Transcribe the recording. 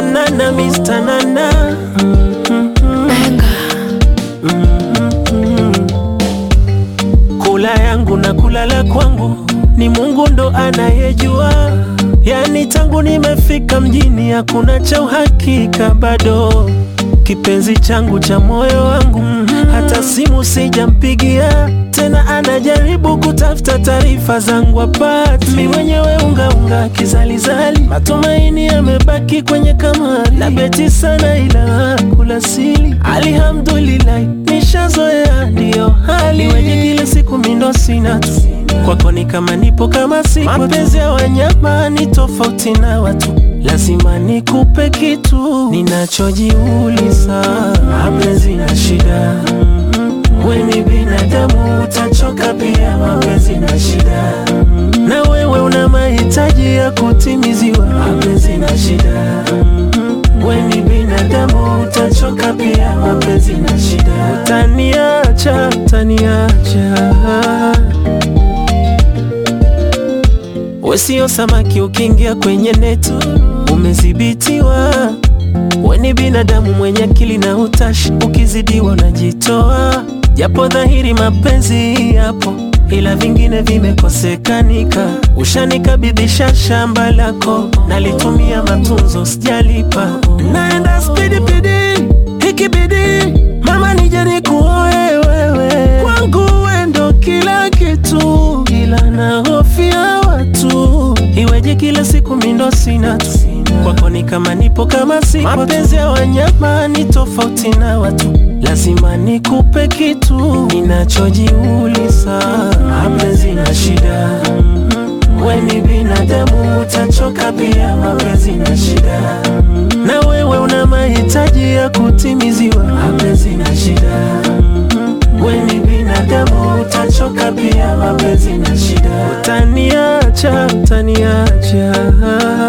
Nana Mr. Nana Kula yangu na kulala kwangu ni Mungu ndo anayejua. Yani tangu nimefika mjini hakuna cha uhakika bado. Kipenzi changu cha moyo wangu hata simu sijampigia tena, anajaribu kutafuta taarifa zangu apati. Mi mwenyewe ungaunga kizalizali, matumaini yamebaki kwenye kamari na beti sana, ila kula sili. Alhamdulillah, nishazoea ndiyo hali wenye kila siku mindo sina tu kwako ni kama nipo kama sipo. Mapenzi ya wanyama ni tofauti na watu, lazima nikupe kitu ninachojiuliza. Mapenzi na shida, we ni binadamu, utachoka pia. Mapenzi na shida, na wewe una mahitaji ya kutimiziwa. Mapenzi na shida, we ni binadamu, utachoka pia. Mapenzi na shida, utaniacha, utaniacha We sio samaki ukiingia kwenye neti umezibitiwa. We ni binadamu mwenye akili na utashi, ukizidiwa unajitoa. Japo dhahiri mapenzi yapo, ila vingine vimekosekanika. Ushanikabidhisha shamba lako, nalitumia matunzo, sijalipa. Naenda spidi pidi, ikibidi mama nije nikuoe wewe, kwangu we ndo kila kitu, ila nahofia watu iweje kila siku mindo sina tu kwako ni kama nipo kama sipo. Mapenzi ya wanyama ni tofauti na watu, lazima nikupe kitu ninachojiuliza. Mapenzi na shida, we ni binadamu, utachoka pia. Mapenzi na shida, na wewe una mahitaji ya kutimiziwa. Mapenzi na shida, we ni binadamu, utachoka pia. Mapenzi na shida, utaniacha, utaniacha